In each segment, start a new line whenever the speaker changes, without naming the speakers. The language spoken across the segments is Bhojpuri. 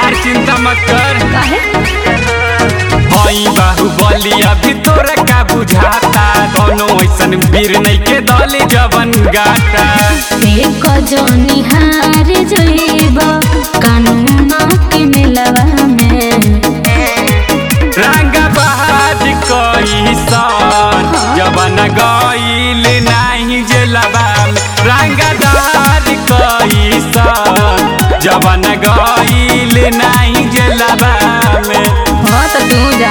यार चिंता मत कर
काहे
हई बाहुबली अभी तोरा का बुझाता दोनों ऐसन वीर नहीं के दल जवन गाता
एक जनी हार जइब कानून के मिलवा में
रंगा बहाज कई सन जवन गईल नहीं जेलबा रंगा दाज कई सन जवन गईल नहीं जेलबा में
हाँ तो तू जा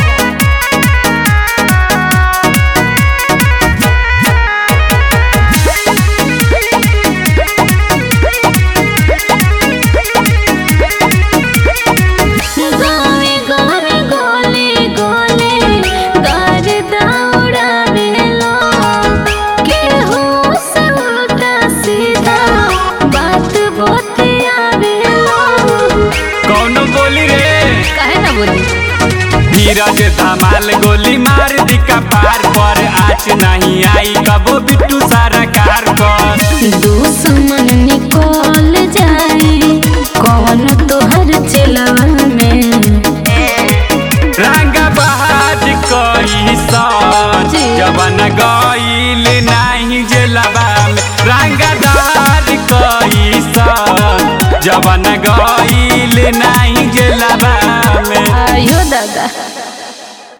गावे गावे गोले गोले गार दौड़ावेलो केहू से उल्टा सीधा बात बतियावेलो
कौन बोली रे
काहे ना बोली
धीरज धमाल गोली मार दी कपार पर आज नहीं आई कबो बिट्टू सारा कार पर
दुश्मन निकल जाई कौन तोहर चलवा में
रंगा बहाज कई सन
जी।
जवन गईल नहीं जेलबा में रंगा दाज कई सन जवन गईल नहीं जेलबा में
आयो दादा